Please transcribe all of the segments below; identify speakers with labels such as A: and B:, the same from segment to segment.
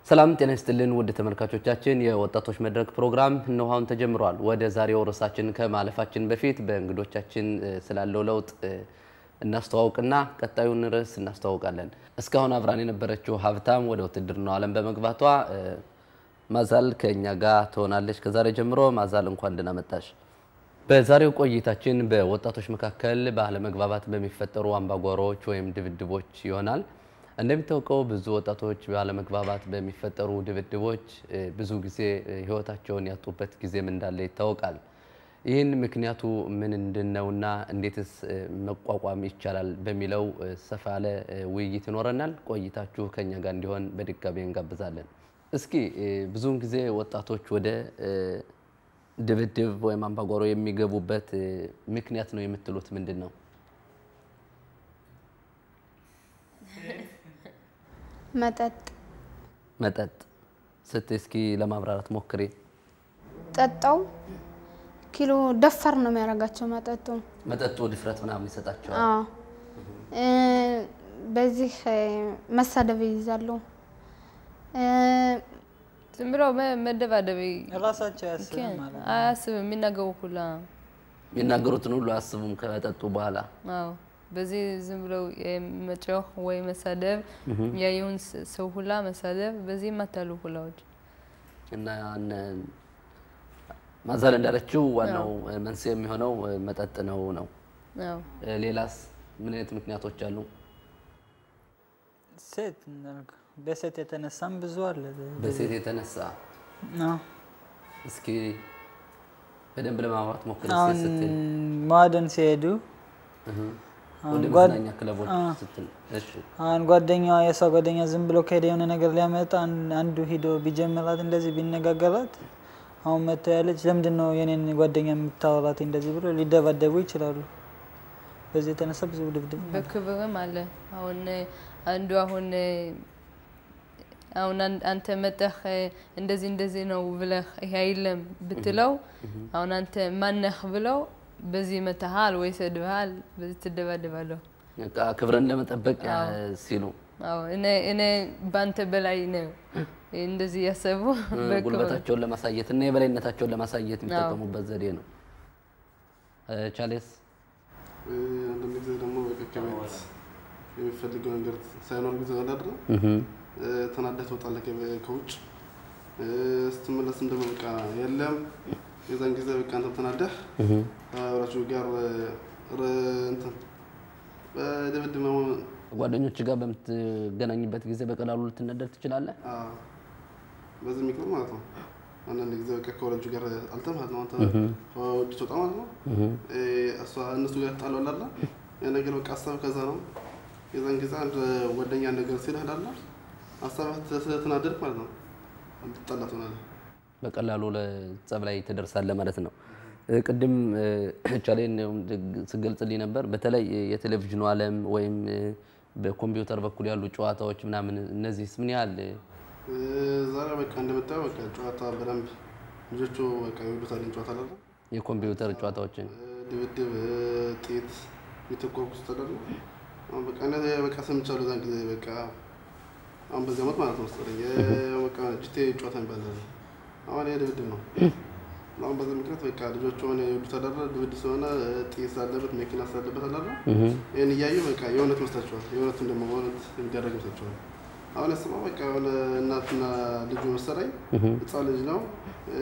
A: ሰላም ጤና ይስጥልን ውድ ተመልካቾቻችን፣ የወጣቶች መድረክ ፕሮግራም እነሆ አሁን ተጀምሯል። ወደ ዛሬው ርዕሳችን ከማለፋችን በፊት በእንግዶቻችን ስላለው ለውጥ እናስተዋውቅና ቀጣዩን ርዕስ እናስተዋውቃለን። እስካሁን አብራን የነበረችው ሀብታም ወደ ውትድርናው ዓለም በመግባቷ ማዛል ከእኛ ጋር ትሆናለች። ከዛሬ ጀምሮ ማዛል እንኳን ደህና መጣሽ። በዛሬው ቆይታችን በወጣቶች መካከል ባለመግባባት በሚፈጠሩ አምባጓሮዎች ወይም ድብድቦች ይሆናል። እንደሚታወቀው ብዙ ወጣቶች ባለመግባባት በሚፈጠሩ ድብድቦች ብዙ ጊዜ ሕይወታቸውን ያጡበት ጊዜም እንዳለ ይታወቃል። ይህን ምክንያቱ ምን እንድነውና እንዴትስ መቋቋም ይቻላል በሚለው ሰፋ ያለ ውይይት ይኖረናል። ቆይታችሁ ከኛ ጋር እንዲሆን በድጋሚ እንጋብዛለን። እስኪ ብዙውን ጊዜ ወጣቶች ወደ ድብድብ ወይም አምባጓሮ የሚገቡበት ምክንያት ነው የምትሉት ምንድን ነው?
B: መጠጥ
A: መጠጥ ስትይ እስኪ ለማብራራት ሞክሬ።
B: ጠጣው ኪሎ ደፋር ነው የሚያደርጋቸው መጠጡ።
A: መጠጡ ድፍረት ምናምን ይሰጣቸዋል።
B: አዎ እ በዚህ መሳደብ ይይዛሉ። እ
C: ዝም ብለው መ- መደባደብ
D: ራሳቸው ያስብም ማለት ነው።
C: አያስብም የሚናገሩ ሁላ
A: የሚናገሩትን ሁሉ አያስቡም ከመጠጡ በኋላ።
C: አዎ በዚህ ዝም ብለው መጮህ ወይ መሳደብ ያየውን ስ- ሰው ሁላ መሳደብ በዚህ ይማታሉ ሁላዎች
A: እና እነ ማዛል እንዳለችው ዋናው መንስኤ የሚሆነው መጠጥ ነው ነው።
C: አዎ
A: ሌላስ ምን አይነት ምክንያቶች አሉ?
D: ሴት እንዳልኩ በሴት የተነሳም ብዙ አለ።
A: በሴት የተነሳ
D: አዎ።
A: እስኪ በደንብ ለማብራት ሞክር
D: አሁን
A: ስትል
D: ማዕደን ሲሄዱ
A: ወደ
D: ጓድ-
A: መዝናኛ ክለቦች
D: አ።
A: ስትል እሺ
D: አሁን ጓደኛዋ የእሷ ጓደኛ ዝም ብሎ ከሄደ የሆነ ነገር ሊያመጣ አን- አንዱ ሂዶ ቢጀምራት እንደዚህ ቢነጋገራት አሁን መጥቶ ያለች ለምንድን ነው የኔን ጓደኛ የምታወራት እንደዚህ ብሎ ሊደባደቡ ይችላሉ። በዚህ የተነሳ ብዙ ድብድብ
C: በክብርም አለ። አሁን አንዱ አሁን አሁን አን- አንተ መጠህ እንደዚህ እንደዚህ ነው ብለህ ይሄ አይለም ብትለው አሁን አንተ ማነህ ብለው በዚህ መተሃል ወይ ሰድበሃል፣ በዚህ ትደባደባለሁ።
A: በቃ ክብርን ለመጠበቅ ያ- ሲሉ
C: አዎ እኔ እኔ በአንተ በላይ ነው እንደዚህ ያሰቡ በክብር
A: ጉልበታቸውን ለማሳየት እና የበላይነታቸውን ለማሳየት የሚጠቀሙበት ዘዴ ነው። እ፣ ቻሌስ
E: አንዳንድ ጊዜ ደግሞ በቃ ከቤት የሚፈልገው ነገር ሳይኖር ጊዜ ወዳድረ ተናደህ ትወጣለህ ከቤ- ከውጭ እ፣ ስትመለስም ደግሞ በቃ የለም የዛን ጊዜ በቃ አንተ ተናደህ ከወራችሁ ጋር ረ- እንትን በድብድብ መሆን
A: ጓደኞች ጋር በምትገናኝበት ጊዜ በቀላሉ ልትነደድ ትችላለህ።
E: አዎ፣ በዚህ ምክንያት ማለት ነው። አንዳንድ ጊዜ በቃ ከወረጁ ጋር አልተህ ማለት ነው። አንተ ከውጭ ትወጣ ማለት ነው። እ፣ እሷ እነሱ ጋር ትጣላለህ አይደለ? ያ ነገር በቃ ሀሳብ ከዛ ነው። የዛን ጊዜ አንድ ጓደኛ ነገር ሲልህ አይደለ? ሀሳብህ ስለተናደድክ ማለት ነው ልትጣላ ትሆናለህ።
A: በቀላሉ ለጸብ ላይ ትደርሳለህ ማለት ነው። እ፣ ቅድም እ፣ ቻሌን ስገልጽልኝ ነበር። በተለይ የቴሌቪዥኑ ዓለም ወይም እ፣ በኮምፒውተር በኩል ያሉ ጨዋታዎች ምናምን እነዚህስ ምን ያህል እ፣
E: እ፣ ዛሬ በቃ እንደምታየው በቃ ጨዋታ በደንብ ልጆቹ በቃ ይወዱታል ጨዋታ አይደለ?
A: የኮምፒውተር ጨዋታዎችን
E: ድብድብ ጤት የተኮርኩስ ተደርጎ አሁን በቃ እነ በቃ ሰምቻለሁ። እዛን ጊዜ በቃ አሁን በዚህ ዓመት ማለት ነው መሰለኝ የ- በቃ ጅቴ ጨዋታ የሚባል አለ። አሁን ይሄ ድብድብ ነው። አሁን በዚህ ምክንያት በቃ ልጆቹ ሆነ የወዱት አደረ ድብድብ ስለሆነ ጤት ስላለበት መኪና ስላለበት አላለ ይህን እያዩ በቃ የእውነት መስላቸዋል። የእውነቱን ደግሞ በእውነት የሚደረግ መስላቸዋል። አሁን ያስበው በቃ የሆነ እናትና ልጁ መሰለኝ ህፃን ልጅ ነው እ፣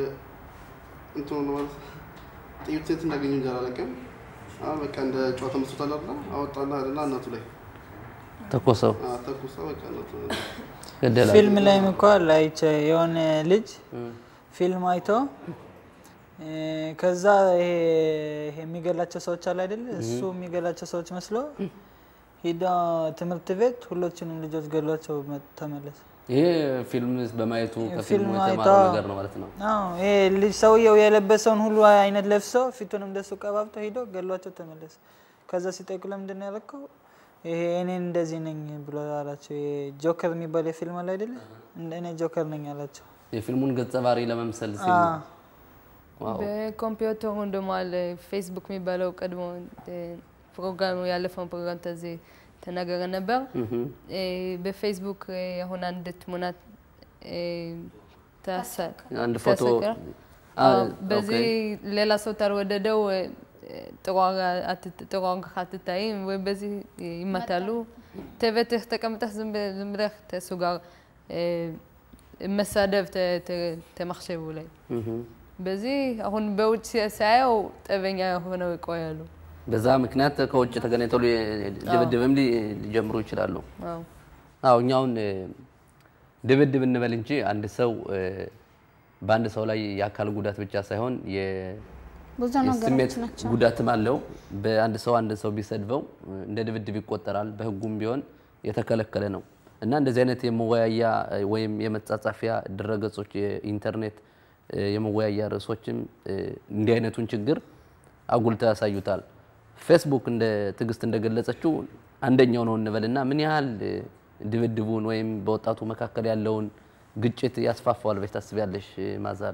E: እንትኑ ነው ማለት ጥይት ሴት እንዳገኘ እንጂ አላለቀም። አሁን በቃ እንደ ጨዋታ መስሎታል አይደለ? አወጣና አይደለ እናቱ ላይ
A: ተኮሰው
E: አ፣ ተኩሳ በቃ እናቱ
A: ገደላ
D: ፊልም ላይም እኮ ላይቼ የሆነ ልጅ ፊልም አይቶ እ፣ ከዛ ይሄ ይሄ የሚገላቸው ሰዎች አለ አይደለ? እሱ የሚገላቸው ሰዎች መስሎ ሂዳ ትምህርት ቤት ሁሎችንም ልጆች ገሏቸው መ- ተመለሰ።
A: ይሄ ፊልም በማየቱ ከፊልሙ
D: ፊልም
A: የተማረው
D: አይቶ-
A: ነገር ነው ማለት ነው።
D: አዎ ይሄ ልጅ ሰውየው የለበሰውን ሁሉ አይነት ለብሶ ፊቱንም እንደሱ ቀባብቶ ሂዶ ገሏቸው ተመለሰ። ከዛ ሲጠይቁ ለምንድን ነው ያለከው? ይሄ እኔ እንደዚህ ነኝ ብሎ አላቸው። ይሄ ጆከር የሚባል የፊልም አለ አይደለ? እንደ እኔ ጆከር ነኝ አላቸው።
A: የፊልሙን ገጸ ባህሪ ለመምሰል ሲል
D: አዎ።
A: ነው። ዋው
C: በኮምፒውተሩን ደግሞ አለ ፌስቡክ የሚባለው ቀድሞ ፕሮግራሙ ያለፈውን ፕሮግራም ተዚህ ተናገረ ነበር። እ፣ በፌስቡክ እ፣ አሁን አንድ ትሙና እ፣ ታሰ-
A: አንድ ፎቶ
C: ተሰቅሏል።
A: አ-
C: አዎ፣ በዚህ
A: ኦኬ።
C: ሌላ ሰው ታልወደደው እ፣ ጥሩ ዋጋ- አትት- ጥሩ ዋጋ አትታይም ወይ በዚህ ይመታሉ። ተቤትህ ተቀምጠህ ዝም ብ- ዝም ብለህ ተሱ ጋር እ፣ መሳደብ ተ- ተ- ተመክሸቡ ላይ
A: እህም።
C: በዚህ አሁን በውጭ ሳየው ጠበኛ ሆነው ይቆያሉ።
A: በዛ ምክንያት ከውጭ ተገናኝተው ሊ- ድብድብም ሊ- ሊጀምሩ ይችላሉ።
C: አዎ
A: አዎ እኛውን ድብድብ እንበል እንጂ አንድ ሰው እ፣ በአንድ ሰው ላይ የአካል ጉዳት ብቻ ሳይሆን የ-
B: ብዙ
A: የስሜት
B: ነገሮች ናቸው።
A: ጉዳትም አለው። በአንድ ሰው አንድ ሰው ቢሰድበው እ፣ እንደ ድብድብ ይቆጠራል። በሕጉም ቢሆን የተከለከለ ነው እና እንደዚህ አይነት የመወያያ እ፣ ወይም የመጻጻፊያ ድረገጾች የኢንተርኔት እ፣ የመወያያ ርዕሶችም እ፣ እንዲህ አይነቱን ችግር አጉልተው ያሳዩታል። ፌስቡክ እንደ ትዕግስት እንደገለጸችው አንደኛው ነው እንበልና ምን ያህል እ፣ ድብድቡን ወይም በወጣቱ መካከል ያለውን ግጭት ያስፋፋዋል ብለሽ ታስቢያለሽ ማዛል?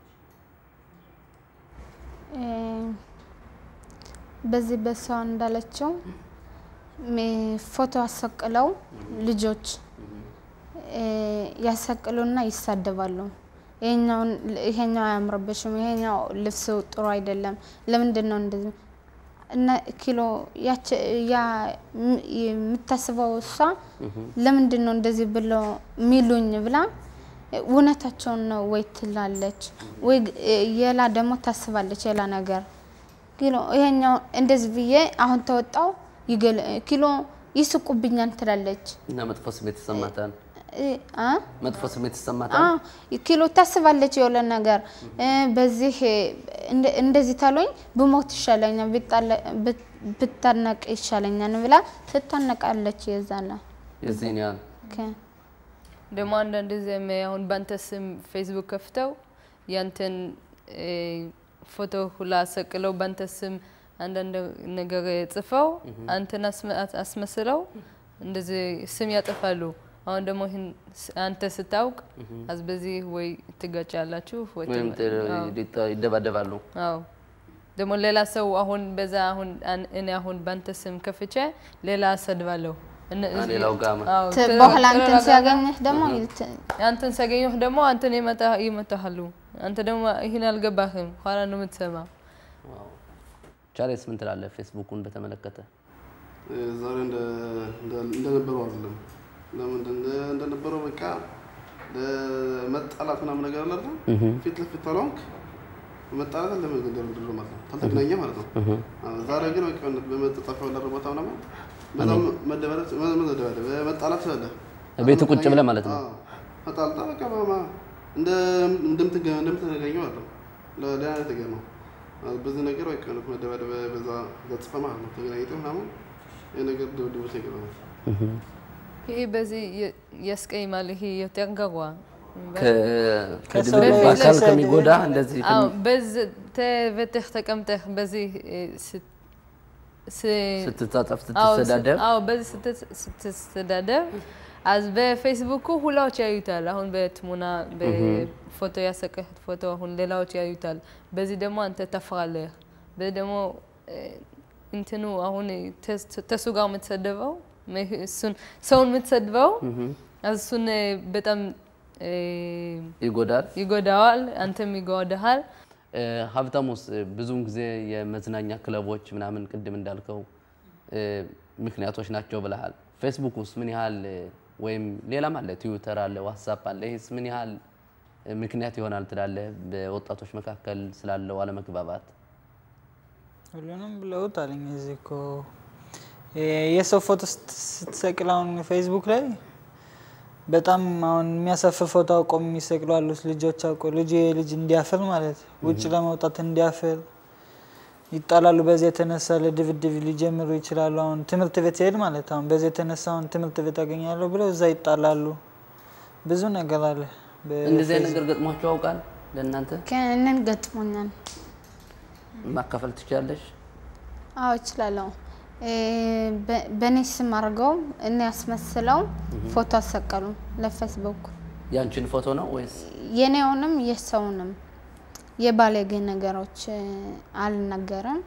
B: እ፣ በዚህ በሰው እንዳለችው ሜ- ፎቶ አሰቅለው ልጆች እ፣ ያሰቅሉና ይሳደባሉ። ይሄኛውን ይሄኛው አያምርብሽም፣ ይሄኛው ልብስ ጥሩ አይደለም፣ ለምንድን ነው እንደዚህ እና ኪሎ ያች ያ ም- የምታስበው እሷ ለምንድን ነው እንደዚህ ብለው ሚሉኝ ብላ እውነታቸውን ነው ወይ ትላለች ወይ ግ- የላ ደግሞ ታስባለች የላ ነገር ኪሎ ይሄኛው እንደዚህ ብዬ አሁን ተወጣው ይገል ኪሎ ይስቁብኛል ትላለች
A: እና መጥፎ ስሜት ይሰማታል።
B: እ አ
A: መጥፎ ስሜት ይሰማታል።
B: አ ኪሎ ታስባለች የሆነ ነገር እ በዚህ እንደ- እንደዚህ ታሎኝ ብሞት ይሻለኛል ቢጣለ- ብት- ብታነቅ ይሻለኛል ብላ ትታነቃለች የዛላ
A: የዚህን ያህል
B: ኦኬ
C: ደግሞ አንዳንድ ጊዜም አሁን በአንተ ስም ፌስቡክ ከፍተው ያንተን እ፣ ፎቶ ሁላ ሰቅለው በአንተ ስም አንዳንድ ነገር ጽፈው አንተን አስመ- አስመስለው እንደዚህ ስም ያጠፋሉ። አሁን ደግሞ ይህን ስ- አንተ ስታውቅ አዝ በዚህ ወይ ትጋጫላችሁ ወይ
A: ወይም
C: ትም- አዎ።
A: ሊጣ- ይደባደባሉ።
C: አዎ ደግሞ ሌላ ሰው አሁን በዛ አሁን አን- እኔ አሁን ባንተ ስም ከፍቼ ሌላ ሰድባለሁ። እነ-
A: አ፣ ሌላው ጋር
C: አዎ፣
B: ት-
C: ት-
B: በኋላ እንትን
C: ተረጋጋ-
B: ሲያገኝህ ደግሞ ይልት-
C: አንተን ሲያገኘህ ደግሞ አንተን ይመታ- ይመታሃሉ። አንተ ደግሞ ይህን አልገባህም፣ ኋላ ነው የምትሰማ።
A: ቻሌስ ምን ትላለህ? ፌስቡኩን በተመለከተ
E: ዛሬ እንደ- እንደ- እንደነበረው አይደለም። ለምን እንደ- እንደነበረው በቃ ለመጣላት ምናምን ነገር አለ አይደል? ፊት ለፊት ተላንክ መጣላት አለ እንደምድር ማለት ነው። ካልተገናኘ ማለት ነው። አዎ፣ ዛሬ ግን በቃ በመጠጣፊያው ያለ ቦታ ምናምን በጣም መደበረት መደበረት መጣላት ስላለ
A: ቤት ቁጭ ብለህ ማለት ነው።
E: አዎ፣ ተጣልታ በቃ ማማ እንደ እንደምትገ- እንደምትገናኘው አለ ለሌላ ነገር ነው። አዎ፣ በዚህ ነገር በቃ መደበደብ በዛ ገጽፈ ማለት ነው። ተገናኝተህ ምናምን የነገር ድብድቦች ነገር ነው።
C: ይሄ በዚህ የ- ያስቀይማል። ይሄ የተንገሯ
A: ከ-
D: ከሰው
A: ከድብድብ
D: ላይ
A: በአካል
D: ሲሰድ-
A: ከሚጎዳ እንደዚህ
C: አዎ
A: ከሚ-
C: በዚህ ተቤትህ ተቀምጠህ በዚህ እ፣ ስ- ስ-
A: ስትጻጻፍ
C: አዎ፣
A: ስትሰዳደብ
C: አዎ በዚህ ስት- ስትሰዳደብ አዝ በፌስቡኩ ሁላዎች ያዩታል። አሁን በትሙና በፎቶ ያሰቀህት ፎቶ አሁን ሌላዎች ያዩታል። በዚህ ደግሞ አንተ ተፋለህ። በዚህ ደግሞ እ፣ እንትኑ አሁን ተስ- ተሱ ጋር የምትሰደበው ሜ- እሱን ሰውን የምትሰድበው እሱን እ፣ በጣም እ፣
A: ይጎዳል።
C: ይጎዳዋል፣ አንተም ይጎዳሃል።
A: እ፣ ሀብታሙስ እ፣ ብዙውን ጊዜ የመዝናኛ ክለቦች ምናምን ቅድም እንዳልከው እ፣ ምክንያቶች ናቸው ብለሃል። ፌስቡክ ውስጥ ምን ያህል እ፣ ወይም ሌላም አለ፣ ትዊተር አለ፣ ዋትሳፕ አለ። ይህስ ምን ያህል እ፣ ምክንያት ይሆናል ትላለህ በወጣቶች መካከል ስላለው አለመግባባት?
D: ሁሉንም ብለውት አለኝ። እዚህ እኮ የ- የሰው ፎቶ ስት- ስትሰቅል አሁን ፌስቡክ ላይ በጣም አሁን የሚያሳፍር ፎቶ አውቀው የሚሰቅሉ አሉት ልጆች አውቀው ልጅ ልጅ እንዲያፍር ማለት ውጭ ለመውጣት እንዲያፍር ይጣላሉ። በዚህ የተነሳ ለድብድብ ሊጀምሩ ይችላሉ። አሁን ትምህርት ቤት ሲሄድ ማለት አሁን በዚህ የተነሳ አሁን ትምህርት ቤት አገኛለሁ ብለው እዛ ይጣላሉ። ብዙ ነገር አለ። በ-
A: እንደዚህ አይነት ነገር ገጥሟቸው ያውቃል? ለእናንተ
B: ከእነን ገጥሞኛል።
A: ማካፈል ትችላለሽ?
B: አዎ እችላለሁ። እ፣ በ- በእኔ ስም አድርገው እኔ ያስመስለው ፎቶ አሰቀሉ ለፌስቡክ
A: ያንቺን ፎቶ ነው ወይስ
B: የኔውንም የሰውንም የባለጌ ነገሮች እ፣ አልናገርም።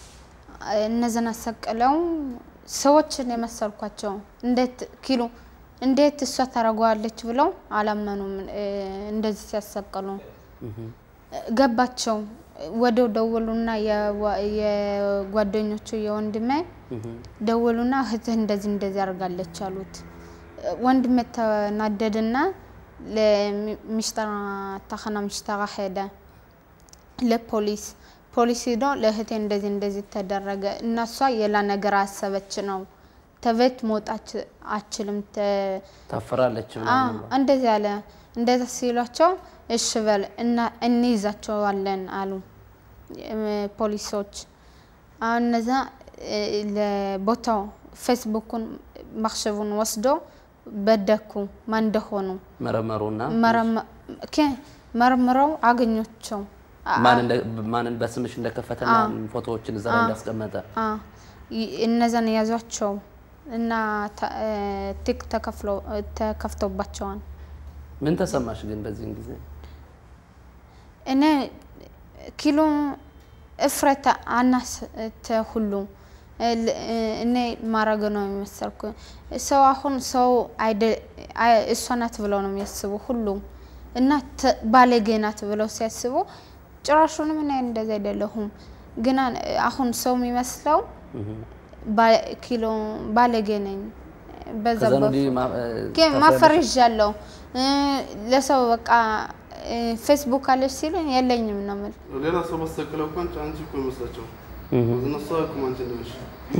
B: እነዚህን አሰቅለው ሰዎችን የመሰልኳቸው እንዴት ኪሎ እንዴት እሷ ታደርገዋለች ብለው አላመኑም። እ፣ እንደዚህ ሲያሰቅሉ ገባቸው። ወደው ደወሉና የዋ- የጓደኞቹ የወንድሜ ደወሉና እህትህ እንደዚህ እንደዚህ አድርጋለች አሉት። ወንድሜ ተናደድና ለሚሽጠራ ታኸና ሚሽጠራ ሄደ ለፖሊስ ፖሊስ ሂዶ ለእህቴ እንደዚህ እንደዚህ ተደረገ እና እሷ የላ ነገር አሰበች ነው ተቤት መውጣት አችልም ተ-
A: ታፈራለች
B: አ
A: ምናምን ብለው።
B: እንደዚህ አለ። እንደዛ ሲሏቸው እሺ በል እና እንይዛቸዋለን አሉ እም፣ ፖሊሶች። አሁን እነዛ እ፣ ለቦታው ፌስቡኩን ማክሸቡን ወስዶ በደኩ ማን እንደሆኑ
A: መረመሩና
B: መረመ- ኬ- መርምረው አገኘቸው። አ-
A: ማን እንደ- ማንን በስምሽ እንደከፈተና ፎቶዎችን እዛ ላይ እንዳስቀመጠ
B: አ ይ- እነዛን ያዟቸው እና ተ- እ፣ ቲክ ተከፍሎ- ተከፍቶባቸዋል።
A: ምን ተሰማሽ ግን በዚህን ጊዜ?
B: እኔ ኪሎ እፍረት አናስ ተ ሁሉ እል- እኔ ማረግ ነው የሚመሰልኩ ሰው አሁን ሰው አይደ- አይ- እሷ ናት ብለው ነው የሚያስቡ ሁሉም እና ተ- ባለጌ ናት ብለው ሲያስቡ ጭራሹንም እኔ እንደዚህ አይደለሁም። ግና አሁን ሰው የሚመስለው ባ- ኪሎ ባለጌ ነኝ በዛ
A: ከዛ
B: በ-
A: ወዲህ ማ- እ፣
B: ግን
A: ታፍሪያለሽ?
B: ማፈር ይዣለሁ እ፣ ለሰው በቃ እ፣ ፌስቡክ አለች ሲሉኝ የለኝም ነው የምል።
E: ሌላ ሰው መሰክለው እንኳን አንቺ እኮ ይመስላቸው እነሱ አያውቁም አንቺ እንደሆንሽ።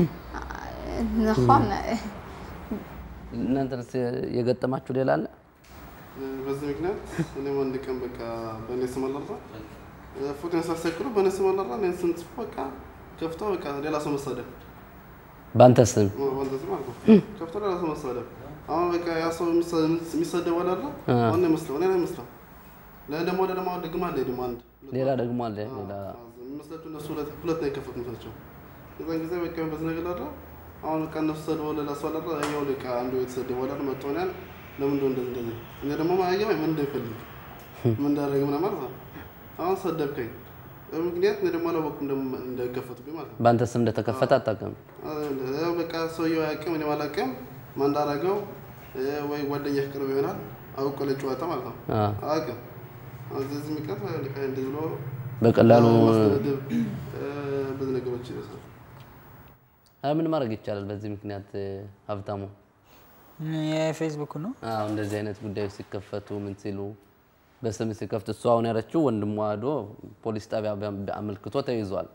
B: ነሆነ
A: እናንተንስ የገጠማችሁ ሌላ አለ?
E: በዚህ ምክንያት እኔም አንድ ቀን በቃ በእኔ ስም አላራ ፎቶን ሳሰክሩ በእኔ ስም አላራ እኔን ስም ጽፎ በቃ ከፍቶ በቃ ሌላ ሰው መሳደብ
A: በአንተ ስም
E: ወንድ ስም አልኩ ከፍቶ ሌላ ሰው መሳደብ። አሁን በቃ ያ ሰው የሚሰደበው አላራ ዋና ይመስለው እኔ ነው ይመስለው ለእኔ ደግሞ ወደ ደግሞ ደግማ አለ ደግሞ አንድ
A: ሌላ ደግሞ አለ ሌላ
E: የሚመስላቸው እነሱ ሁለት ሁለት ነው የከፈቱት መስላቸው። የዛን ጊዜ በቃ በዚህ ነገር አለ አሁን በቃ እነሱ ሰድበው ሌላ ሰው አላራ ያው በቃ አንዱ የተሰደበው አላራ መጥቶ እኔን ለምን እንደው እንደዚህ እንደዚህ እኔ ደግሞ ማያየው ምን እንደሚፈልግ ምን እንዳደረገ ምናምን ማለት ነው። አሁን ሰደብከኝ በምክንያት እኔ ደግሞ አላወቅኩም እንደም- እንደከፈቱብኝ ማለት ነው።
A: በአንተ ስም እንደተከፈተ አታውቅም።
E: ያው በቃ ሰውየው አያውቅም፣ እኔም አላውቅም። ማን እንዳደረገው እ፣ ወይ ጓደኛህ ቅርብ ይሆናል አውቆ ለጨዋታ ማለት ነው።
A: አ፣
E: አያውቅም። እዚህ ምክንያት በቃ እንደዚህ ብሎ
A: በቀላሉ
E: ማስደብደብ እ፣ ብዙ ነገሮች ይደርሳል።
A: አ፣ ምን ማድረግ ይቻላል? በዚህ ምክንያት እ፣ ሀብታሙ
D: የፌስቡክ ነው።
A: አዎ እንደዚህ አይነት ጉዳዮች ሲከፈቱ ምን ሲሉ በስም ሲከፍት እሱ አሁን ያለችው ወንድሟ ሄዶ ፖሊስ ጣቢያ በ- አመልክቶ ተይዟል።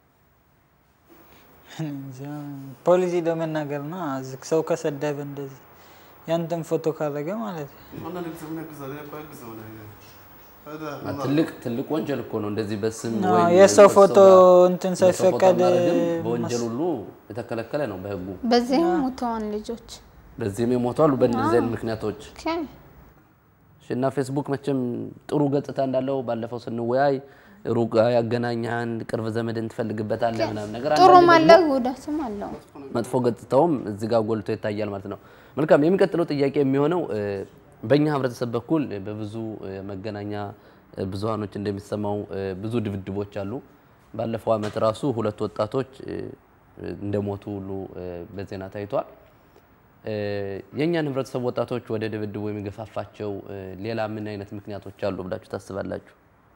D: እንጃ፣ ፖሊስ ሄዶ መናገር ነው። እዚህ ሰው ከሰደበ እንደዚህ ያንተን ፎቶ ካረገ ማለት ነው።
E: አንዳንድ ጊዜ ምን ያግዛል? እኔ እኮ አያግዝም እኔ። ታዲያ
A: አ፣ ትልቅ ትልቅ ወንጀል እኮ ነው እንደዚህ በስም
D: አዎ፣
A: ወይም
D: የሰው
A: በሰው
D: ፎቶ
A: ጋር
D: እንትን
A: የሰው ፎቶ
D: ሳይፈቀድ
A: ማድረግም በወንጀል ሁሉ የተከለከለ ነው በህጉ።
B: በዚህም ሙተዋን ልጆች
A: በዚህም የሞቱ አሉ በእነዚህ አይነት ምክንያቶች።
B: ኦኬ።
A: እሺ፣ እና ፌስቡክ መቼም ጥሩ ገጽታ እንዳለው ባለፈው ስንወያይ ሩቅ ያገናኛን ቅርብ ዘመድን ትፈልግበታለህ ምናምን ነገር
B: ጥሩም
A: አንዳንዴ
B: አለ ጉዳትም አለው።
A: መጥፎ ገጽታውም እዚህ ጋር ጎልቶ ይታያል ማለት ነው። መልካም የሚቀጥለው ጥያቄ የሚሆነው እ፣ በእኛ ህብረተሰብ በኩል እ፣ በብዙ እ፣ መገናኛ እ፣ ብዙሃኖች እንደሚሰማው እ፣ ብዙ ድብድቦች አሉ። ባለፈው ዓመት ራሱ ሁለት ወጣቶች እ፣ እ፣ እንደሞቱ ሁሉ እ፣ በዜና ታይቷል። እ፣ የእኛን ህብረተሰብ ወጣቶች ወደ ድብድቡ የሚገፋፋቸው እ፣ ሌላ ምን አይነት ምክንያቶች አሉ ብላችሁ ታስባላችሁ?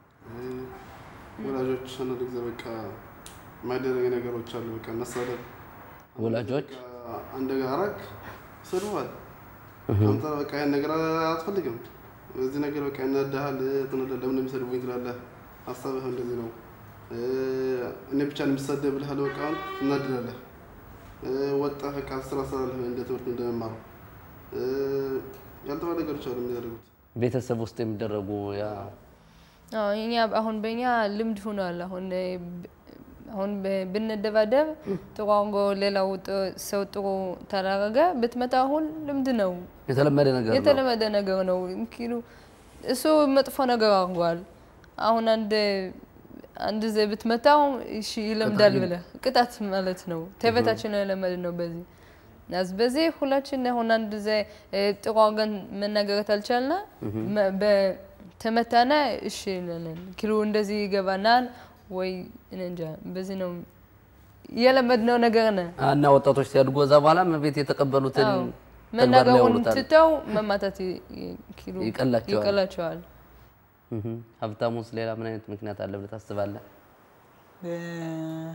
E: ወላጆች አንዳንድ ጊዜ በቃ የማይደረግ ነገሮች አሉ። በቃ መሳደብ
A: ወላጆች
E: በቃ አንድ ነገር አደረግ ይሰድቡሃል። አንተ በቃ ይሄን ነገር አትፈልግም። በዚህ ነገር በቃ እናድሃል፣ ትንለ ለምን የሚሰድቡኝ ትላለህ። ሀሳብህ እንደዚህ ነው። እ፣ እኔ ብቻ ነው የሚሰደብ ብለህ በቃ አሁን ትናድዳለህ። እ፣ ወጣህ በቃ ስራ ስራለህ እንደ ትምህርት እንደመማሩ እ፣ ያልተባለ ነገሮች አሉ የሚያደርጉት
A: ቤተሰብ ውስጥ የሚደረጉ ያ
C: አዎ እኛ አሁን በእኛ ልምድ ሆኗል። አሁን እ፣ ብ- አሁን ብ- ብንደባደብ ጥሩ አድርጎ ሌላው ጥ- ሰው ጥሩ ተደረገ ብትመታ አሁን ልምድ ነው፣
A: የተለመደ ነገር ነው።
C: የተለመደ ነገር ነው። ኪሉ እሱ መጥፎ ነገር አድርጓል። አሁን አንድ አንድ ዜ ብትመታው እሺ ይለምዳል ብለህ ቅጣት ማለት ነው። ተቤታችን የለመድ ነው በዚህ ናዝ በዚህ ሁላችን አሁን አንድ ዜ እ፣ ጥሩ አድርገን መናገረት አልቻልና መ- በ- ተመታና እሺ እንላለን። ኪሉ እንደዚህ ይገባናል ወይ እኔ እንጃ። በዚህ ነው የለመድነው ነገር ነ
A: እና ወጣቶች ሲያድጉ እዛ በኋላ ቤት የተቀበሉትን
C: አዎ። መናገሩን
A: ያውሉታል።
C: ትተው መማታት ይ- ይ- ኪሉ
A: ይቀላቸዋል።
C: ይቀላቸዋል።
A: እህ። ሀብታሙስ ሌላ ምን አይነት ምክንያት አለ ብለህ ታስባለህ?
D: እ-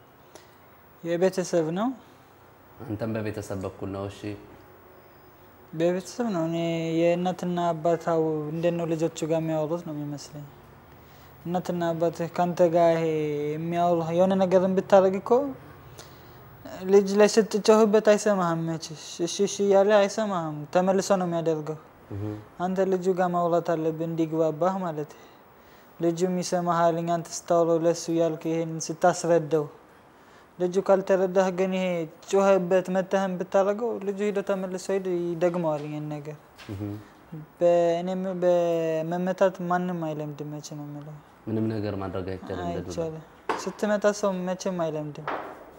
D: የቤተሰብ ነው
A: አንተም በቤተሰብ በኩል ነው። እሺ
D: በቤተሰብ ነው። እኔ የእናትና አባታው እንዴት ነው ልጆቹ ጋር የሚያወሩት ነው የሚመስለኝ። እናትና አባትህ ከአንተ ጋር ይሄ የሚያወሩ የሆነ ነገርን ብታደርግ እኮ ልጅ ላይ ስትጮህበት አይሰማህም። መችሽ እሺ እሺ እያለ አይሰማህም። ተመልሶ ነው የሚያደርገው። አንተ ልጁ ጋር ማውራት አለብህ እንዲግባባህ ማለት ልጁም ይሰማሃል። አንተ ስታውረው ለሱ ያልክ ይሄን ስታስረዳው ልጁ ካልተረዳህ ግን ይሄ ጮኸበት መተህን ብታደርገው ልጁ ሂዶ ተመልሶ ሄዶ ይደግመዋል ይህን ነገር። በእኔም በመመታት ማንም አይለምድም። መቼ ነው የምለው
A: ምንም ነገር ማድረግ አይቻልም። እንደ ዱላ።
D: አይቻልም። ስትመታ ሰው መቼም አይለምድም።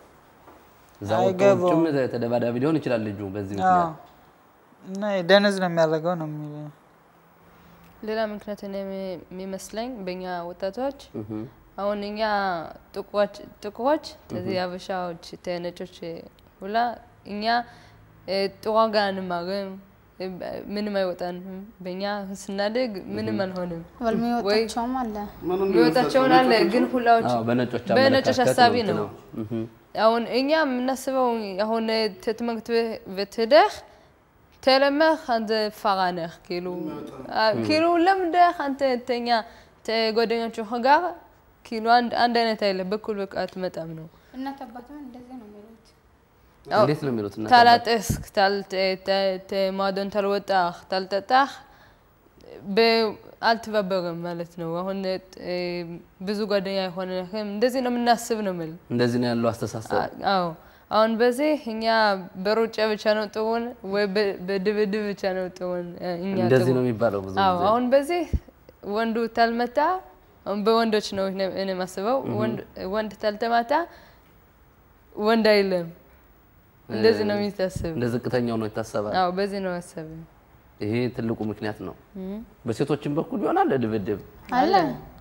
A: እዛ ወጥቶ
D: አይገባውም።
A: ውጭም ተደባዳቢ ሊሆን ይችላል ልጁ በዚህ
D: አዎ።
A: ምክንያት።
D: እና ደነዝ ነው የሚያደርገው ነው የሚለው
C: ሌላ ምክንያት እኔ የሚ- የሚመስለኝ በእኛ ወጣቶች
A: እህ።
C: አሁን እኛ ጥቁሮች ጥቁሮች እዚህ አበሻዎች ነጮች ሁላ እኛ እ፣ ጥሩ ዋጋ አንማርም፣ እ፣ ምንም አይወጣንም። በእኛ ስናድግ ምንም አንሆንም።
B: በል የሚወጣቸውም አለ
E: ማንም
C: የሚወጣቸውን አለ ግን ሁላዎች
A: አዎ፣ በነጮች
C: በነጮች
A: አመለካከት
C: ሀሳቢ
A: ነው
C: ነው።
A: እንትን ነው። እህ።
C: አሁን እኛ የምናስበው አሁን ትምህርት ቤት ሄደህ ተለመህ አንተ ፋራ ነህ ኪሉ ኪሉ ለምደህ አንተ ተኛ ጓደኞቹ ጋር ኪሉ አንድ አንድ አይነት አይለ በኩል በቃ አትመጣም ነው።
B: እናት አባትም እንደዚህ ነው የሚሉት።
C: አዎ፣
A: እንዴት ነው የሚሉት? እናት አባት?
C: ታላጠስክ ማዶን ታልወጣህ ታልጠጣህ በ- አልተባበርም ማለት ነው። አሁን እ፣ ብዙ ጓደኛ የሆነህም እንደዚህ ነው የምናስብ ነው የምልህ።
A: እንደዚህ ነው ያለው አስተሳሰብ።
C: አዎ አሁን በዚህ እኛ በሩጫ ብቻ ነው ጥሩን ወይ በ- በድብድብ ብቻ ነው ጥሩን እ፣ እኛ
A: እንደዚህ
C: ጥሩ።
A: ነው የሚባለው ብዙ
C: አዎ
A: ጊዜ።
C: አሁን በዚህ ወንዱ ታልመታ አሁን በወንዶች ነው እኔ እኔ የማስበው ወንድ ወንድ ታልተማታ ወንድ አይለም። እንደዚህ ነው የሚታስብ።
A: እንደ ዝቅተኛው ነው ይታሰባል።
C: አዎ በዚህ ነው ያሰብ
A: ይሄ ትልቁ ምክንያት ነው። በሴቶችም በኩል ይሆናል ድብድብ።
B: አለ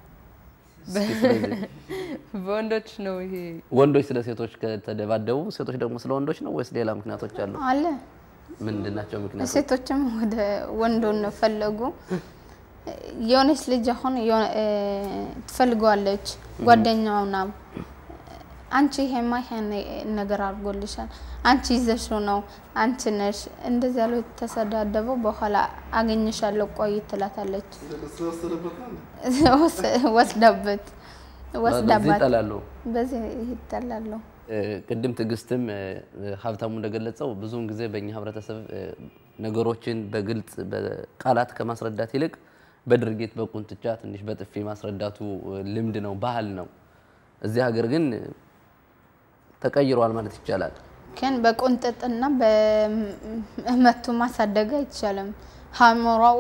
A: እስኪ ስለዚህ
C: በወንዶች ነው ይሄ
A: ወንዶች ስለ ሴቶች ከተደባደቡ ሴቶች ደግሞ ስለ ወንዶች ነው ወይስ ሌላ ምክንያቶች አሉ?
B: አለ
A: ምንድን ናቸው ምክንያቶች?
B: ሴቶችም ወደ ወንዱን ፈለጉ። የሆነች ልጅ አሁን የሆነ- እ፣ ትፈልገዋለች ጓደኛው ና አንቺ ይሄማ ይሄን ነገር አድርጎልሻል፣ አንቺ ይዘሽው ነው፣ አንቺ ነሽ እንደዚህ ያለው ተሰዳደበው። በኋላ አገኝሻለሁ ቆይ ትላታለች።
E: ስለወሰደበት
B: ወስ- ወስዳበት
A: በዚህ
B: ወስዳባት
A: ይጠላሉ።
B: በዚህ ይጠላሉ።
A: እ፣ ቅድም ትዕግስትም እ፣ ሀብታሙ እንደገለጸው ብዙውን ጊዜ በእኛ ህብረተሰብ እ፣ ነገሮችን በግልጽ በቃላት ከማስረዳት ይልቅ በድርጊት በቁንጥጫ ትንሽ በጥፊ ማስረዳቱ እ፣ ልምድ ነው፣ ባህል ነው። እዚህ ሀገር ግን እ፣ ተቀይሯል ማለት ይቻላል።
B: ግን በቁንጥጥና በመቱ ማሳደግ አይቻልም። ሀሞራው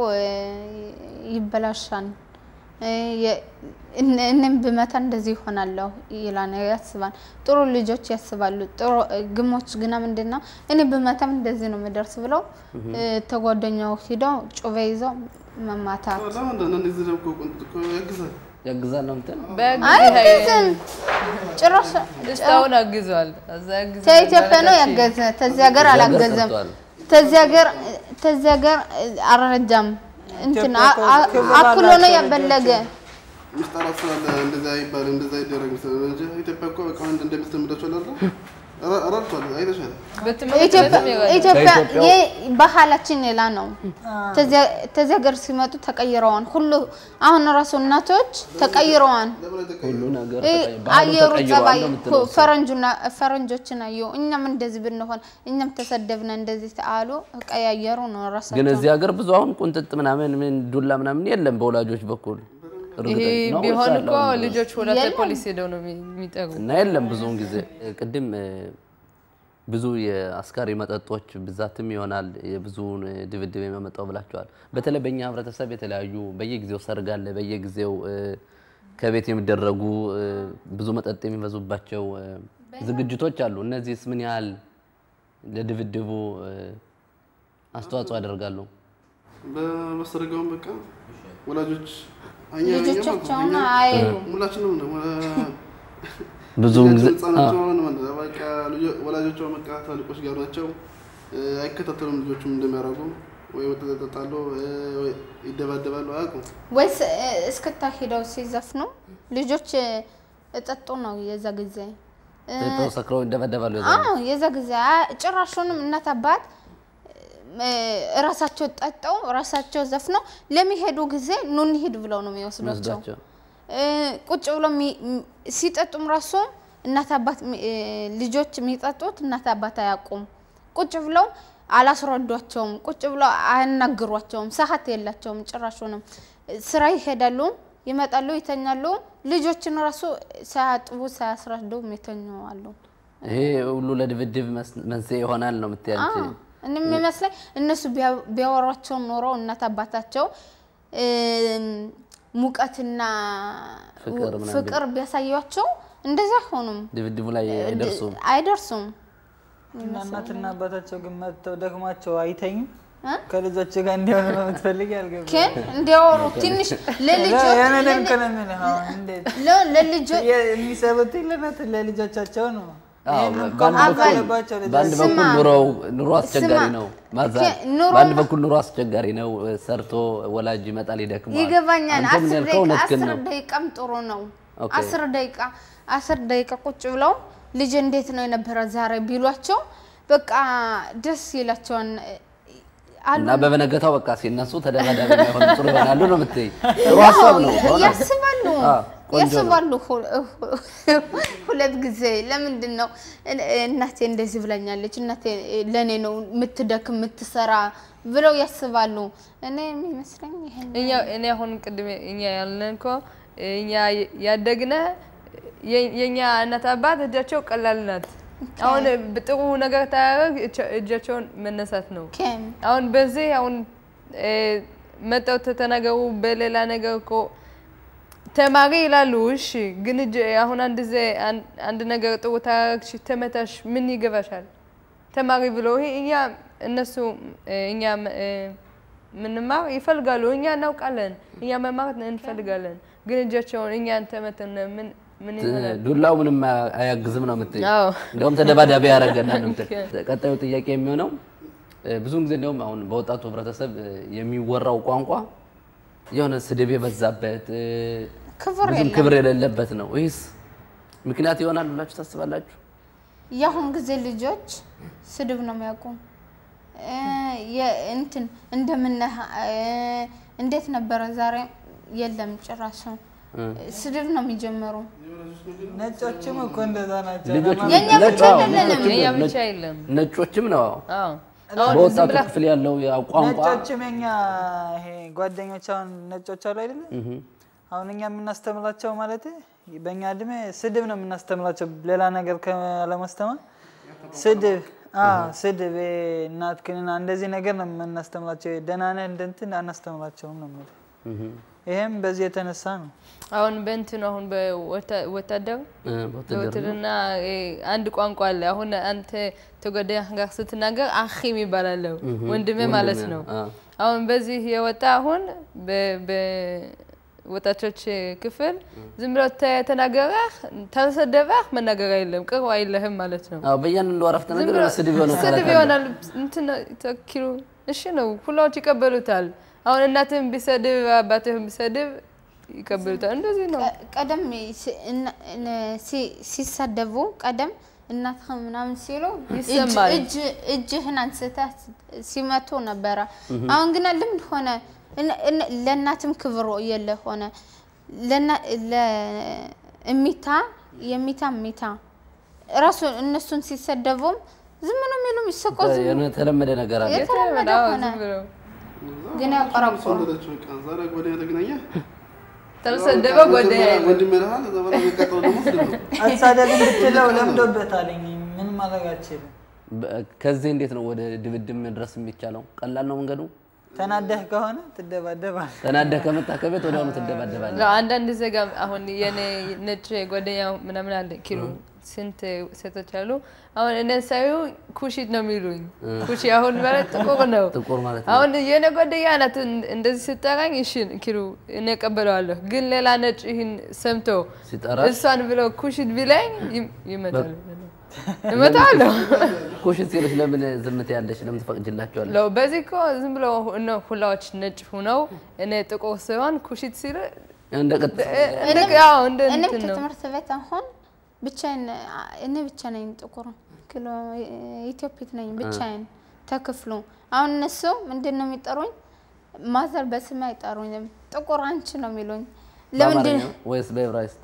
B: ይበላሻል። እ፣ የ- እነ- እኔም ብመታ እንደዚህ ይሆናለሁ ይላል ያስባል። ጥሩ ልጆች ያስባሉ። ጥሩ ግሞች ግና ምንድን ነው እኔ ብመታም እንደዚህ ነው የምደርስ ብለው እ፣ ተጓደኛው ሂደው ጩቤ ይዘው መማታት
E: ለምንድን ነው እንደዚህ ደግሞ ቁንጥ እኮ ያግዛል።
A: ያግዛል ነው እንትን
B: አይገዝም ጭራሽ
C: እስካሁን አግዟል። እዛ አግዟል
B: ከኢትዮጵያ ነው
C: ማለታችን።
B: ያገዘ ተዚህ ሀገር
A: እዚህ ሀገር
B: አላገዘም።
A: ሰርቷል።
B: ተዚህ ሀገር ተዚህ ሀገር አልረጃም እንትን
D: ኢትዮጵያ እኮ
B: አ- አ-
D: ክብር
B: አክሎ ነው
D: አላቸው
B: ያበለገ
E: ምስጣራት ስላለ እንደዛ ይባል እንደዛ ይደረግ ስላለ እንጂ ኢትዮጵያ እኮ በቃ አንድ እንደምትለምዳቸው አለ ረድቷል። አይተሻል።
C: በትምህርት
B: ኢትዮጵያ
C: ቤትም ይረዳል።
B: ኢትዮጵያ
A: ከኢትዮጵያው-
B: ይህ ባህላችን ሌላ ነው። ተዚያ- ተዚህ ሀገር ሲመጡ ተቀይረዋል። ሁሉ አሁን ራሱ እናቶች ተቀይረዋል።
A: ሁሉ ነገር
B: እ
A: ተቀይ- ባህሉ
B: አየሩ
A: ተቀይሯል
B: ጸባይ
A: ነው የምትለው እሷ።
B: ፈረንጁና ፈረንጆችን አዩ። እኛም እንደዚህ ብንሆን እኛም ተሰደብነ እንደዚህ አሉ። ቀያየሩ ነው
A: ግን
B: ራሳቸው
A: እዚህ ሀገር ብዙ አሁን ቁንጥጥ ምናምን ምን ዱላ ምናምን የለም በወላጆች በኩል
C: ይሄ
A: እርግጠኛ ነው
C: ቢሆን
A: ወይስ
C: እኮ
A: አለ አሁን?
C: ልጆች ወደ
B: የለም።
C: ፖሊስ ሄደው ነው የሚ- የሚጠሩ።
A: እና የለም ብዙውን ጊዜ ቅድም እ፣ ብዙ የአስካሪ መጠጦች ብዛትም ይሆናል የብዙውን ድብድብ የሚያመጣው ብላችኋል። በተለይ በእኛ ህብረተሰብ የተለያዩ በየጊዜው ሰርግ አለ፣ በየጊዜው እ፣ ከቤት የሚደረጉ እ፣ ብዙ መጠጥ የሚበዙባቸው እ፣ ዝግጅቶች አሉ። እነዚህስ ምን ያህል ለድብድቡ እ፣ አስተዋጽኦ ያደርጋሉ?
E: በመሰረጋውን በቃ ወላጆች እኛ እኛ ማለት ነው፣
B: ልጆቻቸውን
E: እኛ
B: አይሉም።
E: ሁላችንም ነው
A: ብዙውን ጊዜ
E: ህጻናቸው ሆነ ማለት ነው። በቃ ልጆ- ወላጆቿ በቃ ትላልቆች ጋር ናቸው። እ፣ አይከታተሉም ልጆቹም እንደሚያደርጉ ወይ መጠጥ ይጠጣሉ እ፣ ወይ ይደባደባሉ አያውቁም።
B: ወይስ እ፣ እስክታ ሄደው ሲዘፍኑ ልጆች እ፣ እጠጡ ነው የዛ ጊዜ እ፣
A: ጠጥተው ሰክረው ይደበደባሉ። የዛ
B: አዎ የዛ ጊዜ አ- ጭራሹንም እናት አባት እ፣ እራሳቸው ጠጠው እራሳቸው ዘፍነው ለሚሄዱ ጊዜ ኑ እንሂድ ብለው ነው የሚወስዷቸው።
A: ወስዷቸው
B: እ፣ ቁጭ ብለው የሚ- ም- ሲጠጡም ራሱ እናት አባት ሚ- እ፣ ልጆች የሚጠጡት እናት አባት አያውቁም። ቁጭ ብለው አላስረዷቸውም። ቁጭ ብለው አያናግሯቸውም። ሰዓት የላቸውም። ጭራሹንም ስራ ይሄዳሉ፣ ይመጣሉ፣ ይተኛሉ። ልጆችን ራሱ ሳያጥቡ ሳያስረዱ የተኙ አሉ።
A: ይሄ ሁሉ ለድብድብ መስ- መንስኤ ይሆናል ነው የምትያንቺ?
B: አዎ፣ እኔ የሚመስለኝ እነሱ ቢያ- ቢያወሯቸው ኖሮ እናት አባታቸው እም፣ ሙቀትና
A: ፍቅር ምናምን
B: ፍቅር ቢያሳያቸው እንደዛ አይሆኑም፣
A: ድብድቡ ላይ አይደርሱም።
B: አይደርሱም።
D: እና እናትና አባታቸው ግን መጥተው ደክሟቸው አይተኙም።
B: እ?
D: ከልጆች ጋር እንዲሆኑ ነው የምትፈልግ ያልገባ
B: ግን እንዲያወሩ ትንሽ ለልጆች
D: የሆነ ደንቅ ነው የሚልህ አሁን እንዴት
B: ለ- ለልጆች
D: የሚሰሩት ለነት ለልጆቻቸው ነው።
A: አዎ፣
D: ይሄን
A: በአንድ
D: እንኳን
A: በኩል
D: አለባቸው ልጆች።
A: በአንድ
B: ስማ፣
A: በኩል ኑሮው ኑሮ አስቸጋሪ
B: ስማ፣
A: ነው። ማዛ
B: ከ- ኑሮ-
A: በአንድ በኩል ኑሮ አስቸጋሪ ነው። ሰርቶ ወላጅ ይመጣል ይደክመዋል።
B: ይገባኛል።
A: አንተ ምን
B: አስር
A: ያልከው
B: ደቂቃ
A: እውነት ግን
B: አስር
A: ነው።
B: ደቂቃም ጥሩ ነው።
A: ኦኬ።
B: አስር ደቂቃ አስር ደቂቃ ቁጭ ብለው ልጅ እንዴት ነው የነበረ ዛሬ ቢሏቸው በቃ ደስ ይላቸዋል። አሉ
A: እና በበነገታው በቃ ሲነሱ ተደባዳቢ የማይሆኑ ጥሩ ይሆናሉ ነው የምትይ። ጥሩ ሀሳብ ነው። በእውነት።
B: ያስባሉ
A: አዎ፣ ቆንጆ ነው።
B: ያስባሉ። ሁ- ሁለት ጊዜ ለምንድን ነው እናቴ እንደዚህ ብላኛለች፣ እናቴ ለእኔ ነው የምትደክም የምትሰራ ብለው ያስባሉ። እኔ የሚመስለኝ ይሄን
C: እኛ እኔ አሁን ቅድም እኛ ያልነን እኮ እኛ ያደግነ የ- የእኛ እናት አባት እጃቸው ቀላል ናት። አሁን ጥሩ ነገር ታያደርግ እጃቸውን መነሳት ነው።
B: ኬም
C: አሁን በዚህ አሁን እ፣ መጠው ተተናገሩ በሌላ ነገር እኮ ተማሪ ይላሉ። እሺ ግን እጅ አሁን አንድ ዜ አንድ ነገር ጥሩ ታረግሽ ተመታሽ ምን ይገባሻል? ተማሪ ብሎ ይሄ እኛ እነሱ እ፣ እኛ እ፣ ምንማር ይፈልጋሉ። እኛ እናውቃለን። እኛ መማር እንፈልጋለን። ግን እጃቸውን እኛን ተመተን ምን ምን ይሆናል?
A: ዱላው ምንም አያግዝም ነው የምትይ።
C: አዎ
A: እንደውም ተደባዳቢ ያደረገና ነው የምትል። ቀጣዩ ጥያቄ የሚሆነው እ፣ ብዙውን ጊዜ እንደውም አሁን በወጣቱ ህብረተሰብ እ፣ የሚወራው ቋንቋ የሆነ ስድብ የበዛበት እ፣
B: ክብር
A: ብዙም
B: የለም።
A: ክብር የሌለበት ነው። ይህስ ምክንያት ይሆናል ብላችሁ ታስባላችሁ?
B: የአሁን ጊዜ ልጆች ስድብ ነው የሚያውቁ። እ፣ የ- እንትን እንደምነህ እ፣ እንዴት ነበረ ዛሬ የለም ጭራሽ ስድብ ነው የሚጀምሩ።
D: ነጮችም እኮ እንደዛ ናቸው።
A: ልጆች
D: ለማ-
B: የእኛ ብቻ
A: ነጭ- አዎ፣
B: አይደለንም።
A: ነጮችም
C: የኛ
A: ነጭ-
C: ብቻ የለም።
A: ነጮችም ነው
C: አዎ
A: በወጣቱ ክፍል ያለው ያ ቋንቋ
D: ነጮችም የኛ ይሄ ጓደኞች አሁን ነጮች አሉ አይደለ? አሁን እኛ የምናስተምራቸው ማለት በእኛ እድሜ ስድብ ነው የምናስተምራቸው፣ ሌላ ነገር ከለማስተማር ስድብ አዎ፣ ስድብ ይሄ እናትህንና እንደዚህ ነገር ነው የምናስተምራቸው። ደህና ነህ እንደ እንትን አናስተምራቸውም ነው የምልህ። ይሄም በዚህ የተነሳ ነው።
C: አሁን በእንትን አሁን በወታደር
A: እ፣ በውትድርና
C: በውትድርና እ፣ አንድ ቋንቋ አለ። አሁን አንተ ተጓዳኝ ጋር ስትናገር አኺም ይባላል ወንድሜ ማለት ነው።
A: አ፣
C: አሁን በዚህ የወጣ አሁን በ- በወጣቶች ክፍል ዝም ብሎ ተ- ተናገረህ ተሰደበህ መናገር የለም ቅርብ አይለህም ማለት ነው።
A: አዎ፣ በእያንዳንዱ አረፍተ
C: ዝም
A: ነገር
C: ብሎ
A: ስድብ የሆነ
C: ስድብ
A: ቃላት አለ።
C: ይሆናል። እንትን ተኪሉ እሺ ነው ሁላዎች ይቀበሉታል። አሁን እናትህም ቢሰድብ አባትህም ቢሰድብ ይቀበሉታል። እንደዚህ ነው።
B: ቀ- ቀደም ሲ- እነ- እነ- ሲ- ሲሳደቡ ቀደም እናትህ ምናምን ሲሉ እጅ-
C: ይሰማል።
B: እጅ- እጅህን አንስተህ ሲመቱ ነበረ። አሁን ግን ልምድ ሆነ። እነ- እነ- ለእናትም ክብር የለ ሆነ። ለና- ለ- እሚታ የሚታ ሚታ ራሱ እነሱን ሲሰደቡም ዝም ነው የሚሉ የሚሰቆ ዝም
A: የሆነ የተለመደ ነገር አለ።
B: የተለመደ
C: አዎ፣
B: ሆነ።
C: ዝም ብለው
B: ግን ያቆረቁሩ።
E: ሰውነታቸው በቃ ዛሬ ጓደኛ ተገናኘ
C: ተሰደበ ጓደኛ የለም።
E: ወንድም ይልሃል። ከዛ በኋላ የሚቀጥለው ደግሞ ስድብ ነው።
D: አሳደብ እንድትለው ለምዶበታል። ምን ማድረግ አልችልም።
A: በ- ከዚህ እንዴት ነው ወደ ድብድብ መድረስ የሚቻለው? ቀላል ነው መንገዱ?
D: ተናደህ ከሆነ ትደባደባል።
A: ተናደህ ከመጣ ከቤት ወዲያውኑ ትደባደባለህ።
C: ነው አንዳንድ ዜጋ አሁን የኔ ነጭ ጓደኛ ምናምን አለ ኪሎ ስንት ሴቶች አሉ። አሁን እኔ ሳዩ ኩሺት ነው የሚሉኝ። ኩሺ አሁን ማለት ጥቁር ነው።
A: ጥቁር ማለት ነው።
C: አሁን የኔ ጓደኛ ናት እን- እንደዚህ ስጠራኝ እሺ ኪሎ እኔ እቀበለዋለሁ። ግን ሌላ ነጭ ይህን ሰምቶ
A: ሲጠራ
C: እሷን ብለው ኩሺት ቢለኝ ይም- ይመታሉ። እመታለሁ።
A: ኩሽት ሲሉሽ ለምን ዝምት ያለሽ ለምን ትፈቅጅላቸዋለሽ?
C: ለው በዚህ እኮ ዝም ብሎ እነ ሁላዎች ነጭ ሁነው እኔ ጥቁር ሲሆን ኩሽት ሲል
A: እንደ ቅጥ
C: እንደ ያው እንደ
B: እኔም
C: እንትን ነው።
B: ከትምህርት ቤት አሁን ብቻዬን እኔ ብቻ ነኝ ጥቁር ክሎ ኢትዮጵት ነኝ ብቻዬን ተክፍሉ። አሁን እነሱ ምንድን ነው የሚጠሩኝ? ማዘር በስሜ አይጠሩኝም። ጥቁር አንቺ ነው የሚሉኝ። ለምንድን
A: በአማርኛ ወይስ በዕብራይስጥ?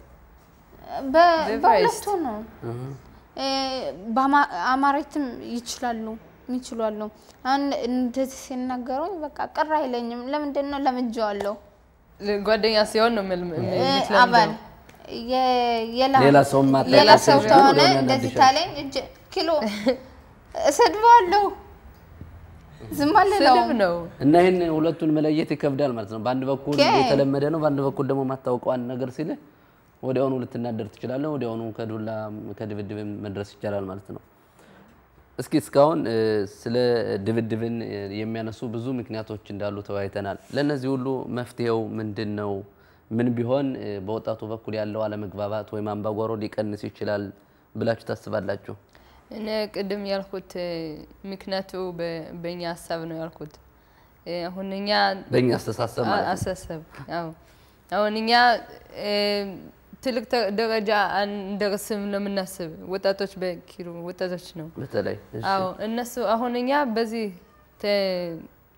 B: በ-
C: በዕብራይስጥ።
B: በሁለቱ ነው። እ፣ በአማ- አማርኛም ይችላሉ ይችላሉ። አሁን እንደዚህ ሲናገሩኝ በቃ ቅር አይለኝም። ለምንድን ነው ለምጄዋለሁ።
C: ጓደኛ ሲሆን ነው የምል-
B: እ፣
C: የምትለምደው።
B: አባል የ- የላ-
A: ሌላ ሰውም ማታውቂው
B: ሌላ ሰው
A: ሲሆን
B: ከሆነ
A: ወዲያውኑ
B: እንደዚህ
A: ያናድሻል።
B: ታለኝ እጅ ኪሎ እሰድበዋለሁ። ዝም
C: ስድብ
B: አልለውም።
C: ነው።
A: እና ይህን ሁለቱን መለየት ይከብዳል ማለት ነው። በአንድ በኩል
B: ኦኬ።
A: የተለመደ ነው፣ በአንድ በኩል ደግሞ ማታወቀው አንድ ነገር ሲልህ ወዲያውኑ ልትናደር ትችላለህ። ወዲያውኑ ከዱላ ከድብድብም መድረስ ይቻላል ማለት ነው። እስኪ እስካሁን እ፣ ስለ ድብድብን እ፣ የሚያነሱ ብዙ ምክንያቶች እንዳሉ ተወያይተናል። ለእነዚህ ሁሉ መፍትሄው ምንድን ነው? ምን ቢሆን እ፣ በወጣቱ በኩል ያለው አለመግባባት ወይም አምባጓሮ ሊቀንስ ይችላል ብላችሁ ታስባላችሁ?
C: እኔ ቅድም ያልኩት እ፣ ምክንያቱ በ- በእኛ ሀሳብ ነው ያልኩት። እ፣ አሁን እኛ
A: በእኛ አስተሳሰብ ማለት ነው።
C: አሳሰብ አዎ አሁን እኛ እ፣ ትልቅ ተ- ደረጃ አንደርስም ነው የምናስብ ወጣቶች በኪሎ ወጣቶች ነው።
A: በተለይ እሺ።
C: አዎ እነሱ አሁን እኛ በዚህ ተ-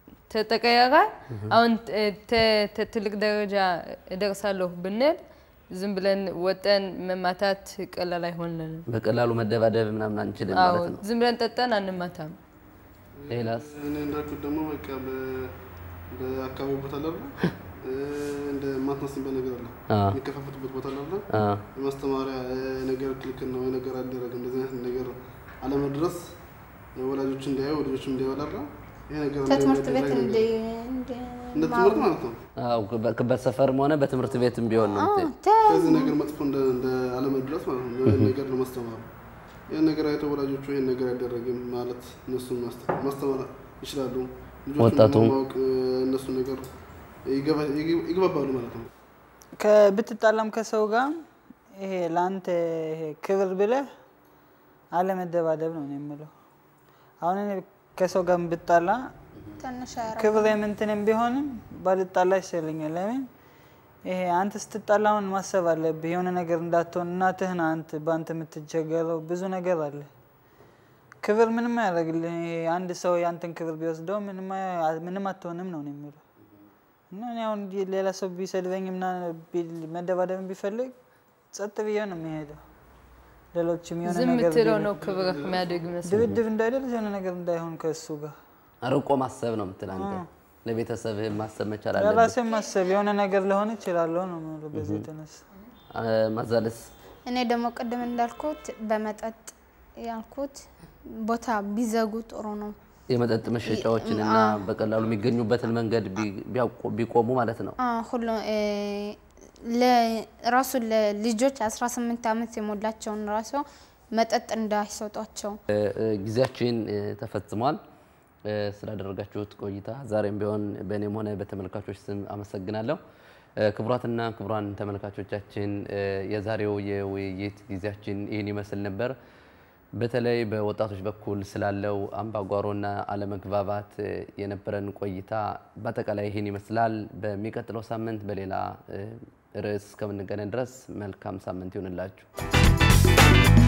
C: ተጠቀየረ አሁን ተ- ተ- ተ- ትልቅ ደረጃ እደርሳለሁ ብንል ዝም ብለን ወጠን መማታት ቀላል አይሆንልንም።
A: በቀላሉ መደባደብ ምናምን አንችልም
C: አዎ
A: ማለት ነው።
C: ዝም ብለን ጠጠን አንማታም።
A: ሌላስ
E: እኔ እንዳልኩት ደግሞ በቃ በ- በአካባቢ ቦታ አለ አይደል? እ፣ እንደ ማትመስልበት ነገር አለ
A: አዎ።
E: የሚከፋፈቱበት ቦታ አለ አይደል?
A: አ፣
E: የማስተማሪያ እ፣ ነገር ክልክል ነው፣ ነገር አልደረግም፣ እንደዚህ አይነት ነገር አለመድረስ ወላጆች እንዲያዩ ልጆች እንዲያዩ አለ አይደል? ይሄ ነገር
B: ከትምህርት ቤት
E: እንዳይደረግ
B: እንደ
E: ነገር እንደ ትምህርት ማለት ነው።
A: አዎ፣ በ- በሰፈርም ሆነ በትምህርት ቤትም ቢሆን ነው የምትይው።
E: ከዚህ ነገር መጥፎ እንደ እንደ አለመድረስ ማለት ነው። ይህን ነገር ለማስተማር ይህን ነገር አይተው ወላጆቹ ይህን ነገር አይደረግም ማለት እነሱን ማስተ- ማስተማር ይችላሉ። ልጆቹን
A: ወጣቱም
E: ደግሞ ማወቅ እ፣ እነሱን ነገር ይገባ- ይግ- ይግባባሉ ማለት ነው።
D: ከብትጣላም ከሰው ጋር ይሄ ለአንተ ይሄ ክብር ብለህ አለመደባደብ ነው እኔ የምለው። አሁን እኔ ከሰው ጋር ብጣላ
B: ትንሽ አያረ
D: ክብር የምንትንም ቢሆንም ባልጣላ ይሻለኛል። ለምን ይሄ አንተ ስትጣላ አሁን ማሰብ አለብህ የሆነ ነገር እንዳትሆን። እናትህን አንተ በአንተ የምትቸገረው ብዙ ነገር አለ። ክብር ምንም አያደርግልህ። ይሄ አንድ ሰው የአንተን ክብር ቢወስደው ምንም አያ- ምንም አትሆንም ነው እኔ የምለው። እና እኔ አሁን ዲ- ሌላ ሰው ቢሰድበኝ ምና ቢል- መደባደብን ቢፈልግ ጸጥ ብዬ ነው የሚሄደው። ሌሎችም የሆነ
C: ዝም
D: ነገር
C: ምትለው
D: ቢሉ-
C: ነው ክብር የሚያደግ መስል
D: ድብድብ እንዳይደርስ የሆነ ነገር እንዳይሆን ከእሱ ጋር
A: አርቆ ማሰብ ነው የምትል አንተ። ለቤተሰብህ ማሰብ መቻል አለብህ።
D: ለራሴ ማሰብ የሆነ ነገር ለሆን ይችላለሁ ነው የምለው በዚህ የተነሳ
A: አ፣ ማዛለስ
B: እኔ ደግሞ ቅድም እንዳልኩት በመጠጥ ያልኩት ቦታ ቢዘጉ ጥሩ ነው።
A: የመጠጥ መሸጫዎችን እና በቀላሉ የሚገኙበትን መንገድ ቢ- ቢያቆ- ቢቆሙ ማለት ነው።
B: አ፣ ሁሉ እ፣ ለ- ራሱ ለልጆች 18 ዓመት የሞላቸውን ራሱ መጠጥ እንዳይሰጧቸው
A: እ፣ እ፣ ጊዜያችን እ፣ ተፈጽሟል። እ፣ ስላደረጋችሁት ቆይታ ዛሬም ቢሆን በእኔም ሆነ በተመልካቾች ስም አመሰግናለሁ። እ፣ ክቡራትና ክቡራን ተመልካቾቻችን እ፣ የዛሬው የውይይት ጊዜያችን ይህን ይመስል ነበር። በተለይ በወጣቶች በኩል ስላለው አምባጓሮና አለመግባባት እ፣ የነበረን ቆይታ በአጠቃላይ ይህን ይመስላል። በሚቀጥለው ሳምንት በሌላ እ፣ ርዕስ እስከምንገናኝ ድረስ መልካም ሳምንት ይሆንላችሁ።